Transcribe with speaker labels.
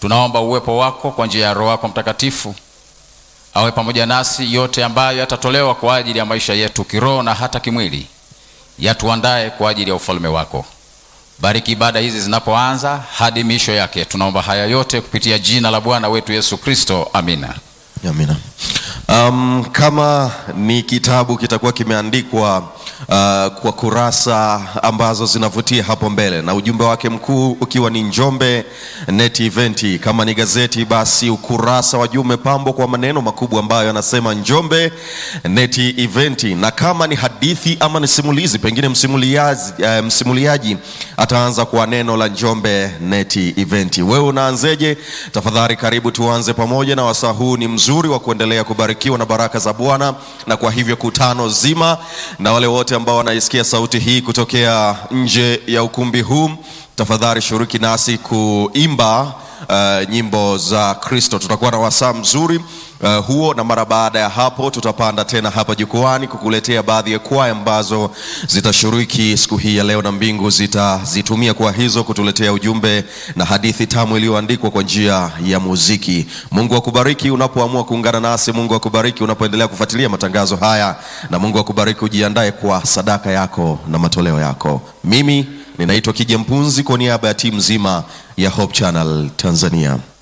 Speaker 1: Tunaomba uwepo wako kwa njia ya Roho yako Mtakatifu awe pamoja nasi, yote ambayo yatatolewa kwa ajili ya maisha yetu kiroho na hata kimwili, yatuandae kwa ajili ya ufalme wako. Bariki ibada hizi zinapoanza hadi misho yake. Tunaomba haya yote kupitia jina la Bwana wetu Yesu Kristo, amina.
Speaker 2: Amina. Um, kama ni kitabu kitakuwa kimeandikwa uh, kwa kurasa ambazo zinavutia hapo mbele na ujumbe wake mkuu ukiwa ni Njombe Net Event. Kama ni gazeti, basi ukurasa wa juu umepambwa kwa maneno makubwa ambayo yanasema Njombe Net Event, na kama ni hadithi ama ni simulizi, pengine msimuliaji, uh, msimuliaji ataanza kwa neno la Njombe Net Event. Wewe unaanzeje? Tafadhali karibu tuanze pamoja, na wasaa huu ni mzuri wa kuendelea kubarikiwa na baraka za Bwana, na kwa hivyo kutano zima na wale wote ambao wanaisikia sauti hii kutokea nje ya ukumbi huu, tafadhali shiriki nasi kuimba uh, nyimbo za Kristo. Tutakuwa na wasaa mzuri uh, huo, na mara baada ya hapo tutapanda tena hapa jukwani kukuletea baadhi ya kwaya ambazo zitashiriki siku hii ya leo, na mbingu zitazitumia kwa hizo kutuletea ujumbe na hadithi tamu iliyoandikwa kwa njia ya muziki. Mungu akubariki unapoamua kuungana nasi. Mungu akubariki unapoendelea kufuatilia matangazo haya, na Mungu akubariki ujiandae kwa sadaka yako na matoleo yako. Mimi ninaitwa Kija Mpunzi kwa niaba ya timu nzima ya Hope Channel Tanzania.